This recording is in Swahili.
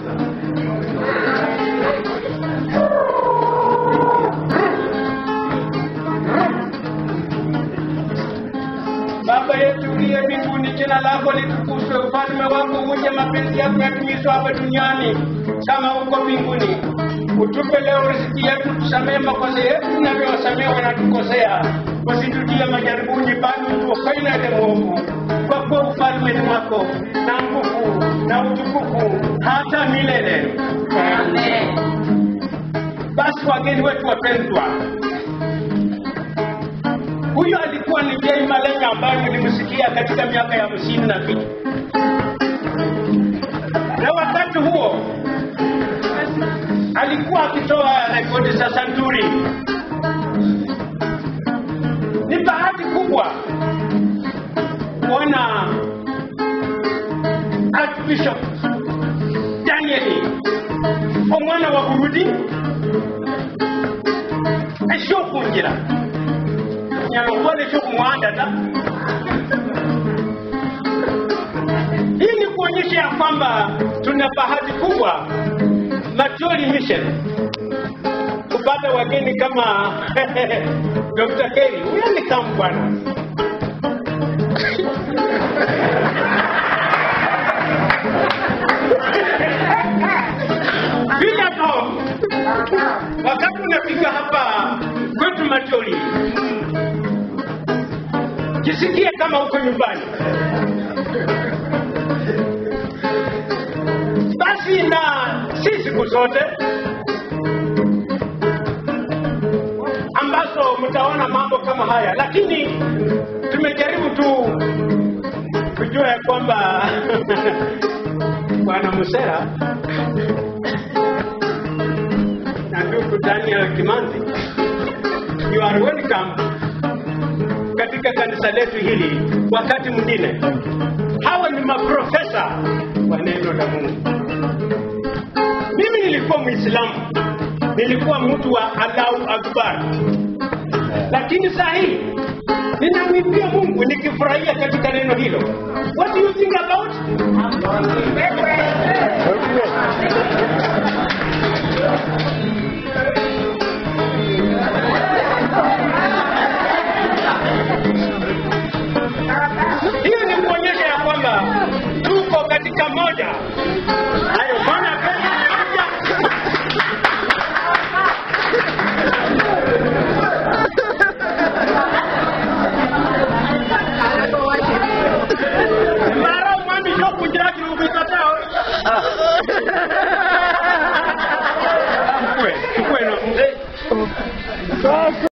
Baba yetu uliye mbinguni, jina lako litukuzwe, ufalme wako uje, mapenzi yako yatimizwe hapa duniani kama huko mbinguni. Utupe leo riziki yetu, tusamehe makosa yetu tunavyowasamehe wanatukosea, usitutie majaribuni, bali utuokoe na yule mwovu, kwa kuwa ufalme ni wako na nguvu na utukufu hata milele. Basi wageni wetu wapendwa, huyo alikuwa ni Jay Malenga ambaye nilimsikia katika miaka ya hamsini na mbili na wakati huo alikuwa akitoa rekodi za santuri. Ni bahati kubwa kuona Archbishop Daniel omwana wa Burudi ekyokungira nyala kubona ekyokumuhanda ta hii ni kuonyesha ya kwamba tuna bahati kubwa Macholi Mission kupata wageni kama Dr. Kerry. Huyo ni kama bwana bila to wakati unafika hapa kwetu Macholi, jisikie kama uko nyumbani. basi na si siku zote ambazo mtaona mambo kama haya, lakini tumejaribu tu kujua ya kwamba bwana Musera na ndugu Daniel Kimanzi, you are welcome katika kanisa letu hili wakati mwingine. Hawa ni maprofesa wa neno la Mungu. Mimi nilikuwa Muislamu, nilikuwa mtu wa Allahu Akbar, lakini saa hii ninamwimbia Mungu nikifurahia katika neno hilo. What do you think about? Hiyo ni kuonyesha ya kwamba tuko katika moja. Hayo bwana pesa moja. Mara mwami shoku jiraki ukikatao. Mkwe, mkwe na mzee.